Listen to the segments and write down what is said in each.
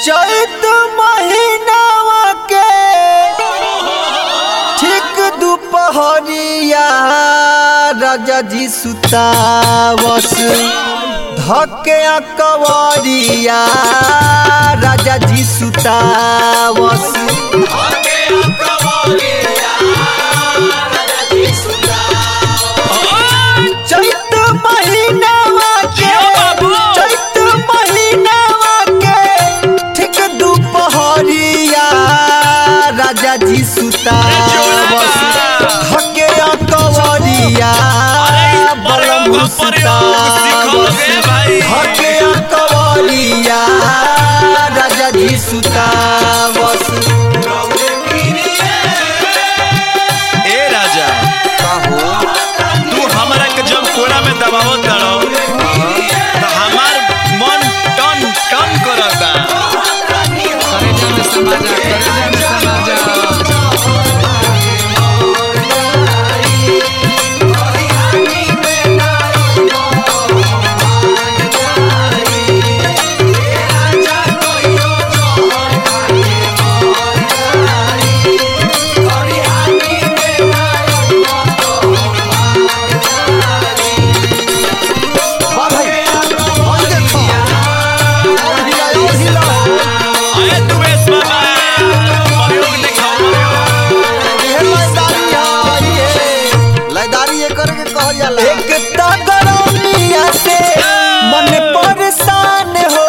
चैत महीनावा के ठीक दुपहरिया राजा जी सुतावस धके कवरिया राजा जी सुतावस चैत महीनावा के चैत महीनावा के ठीक दुपहरिया राजा जी सुतावस धके कवरिया बलम सुतावस धके कवरिया राजा जी सुतावस ए राजा तू हमरा के जब कोरा में दबावत रहो तो हमार मन टन टन करता करेजा में समा जा करेजा में समा जा वाह भाई और देखो और हिला और हिला अरे तू बेस बाबा प्रयोग दिखाओ ये लयदारी है ये लयदारी ये करके कहल जाला एक तगरमिया से मन परेशान हो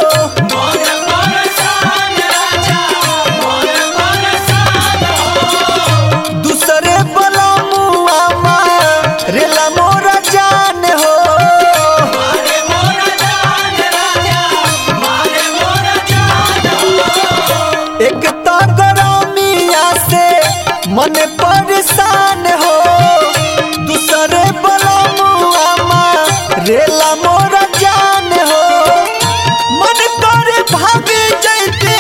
दूसरे बलमुआ रेला मोरा जान हो एक तगरमिया से मन परेशान हो दूसरे बलमुआ रेला मोरा जान हो मन करे भागे जैते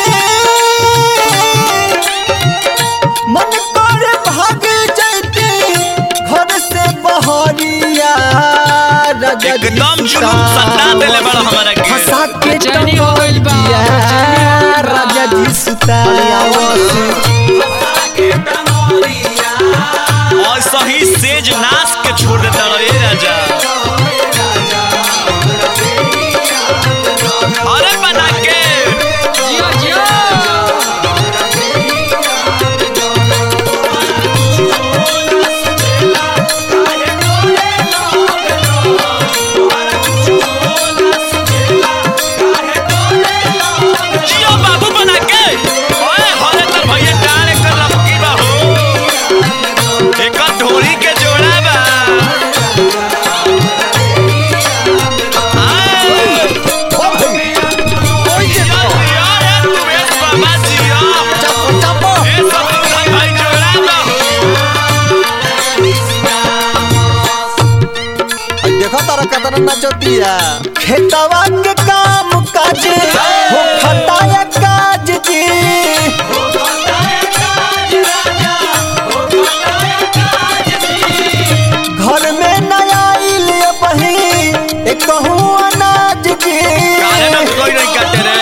मन करे भागे जैते घर से बहरिया राजा जी एकदम जुनून सन्ना देले बड़ा हमरा के। फंसा के बेचैनी हो गइल बा, टंगरिया, बेचैनी हो गइल बा। राजा जी सुतावस और सही सेज नाश के छोड़ देता रहो ए राजा अरे बना के जियो जियो जियो बाबू बना के ओए हरे तर भैया डाल कर लपकी बा हो एक ढोरी के जोड़ा बा आए ओ भाई, ओई जियो देखो, जियो रे तू बेस बाबा जियो चापो, चापो। ए सब लोग भाई जोड़ा बा हो आई देखो तारा कतना नचतिया खेतवा के काम काज हो खताया काज जी घर में नया आइल बही एक कहूँ अनाज जी काहे ना कोई नहीं काटे रे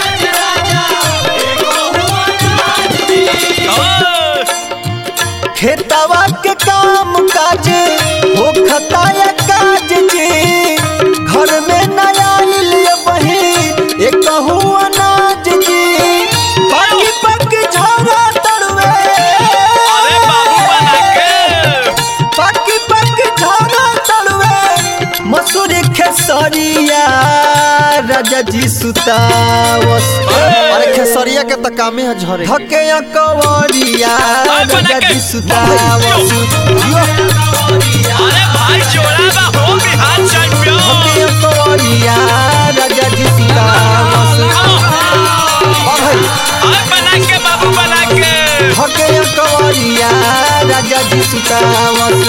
ओ खेतवा के काम काज हो खताया काज जी घर में नया आइल बही एक कहूँ अनाज जी पकी पकी झोरा तड़वे अरे बाबू बना के पकी पकी झोरा तड़वे मसूरी खेसरिया राजा जी सुतावस अरे खेसरिया के त कामे है झरे धके कवरिया राजा जी सुतावस यो अरे भाई जोड़ा बा हो बिहार चैंपियन धके कवरिया राजा जी सुतावस वाह भाई अरे बना के बाबू बना के धके कवरिया राजा जी सुतावस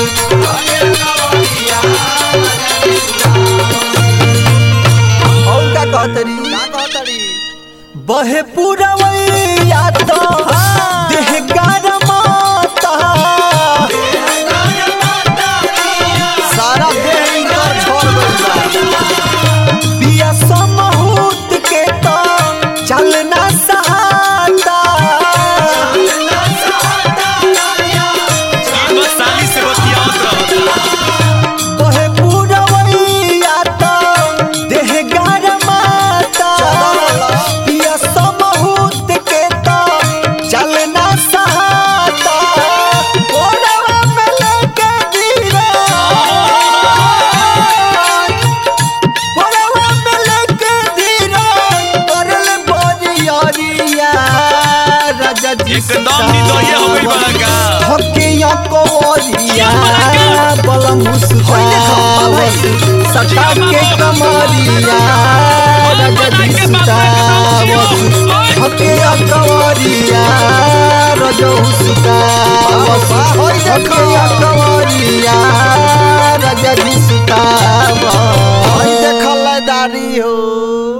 और का कहतरी बहे पुरवैया तो देह गरमाता सारा देह इनकर छोड़ गइल बा बिया समहूत के तो एकदम निदोये हो गई बड़ा का धके या कोरिया बलम सुतावस सटा के कमरिया रजनी सुतावस धके या कोरिया रजो सुतावस धके या कोरिया रजनी सुतावस देखल दारी हो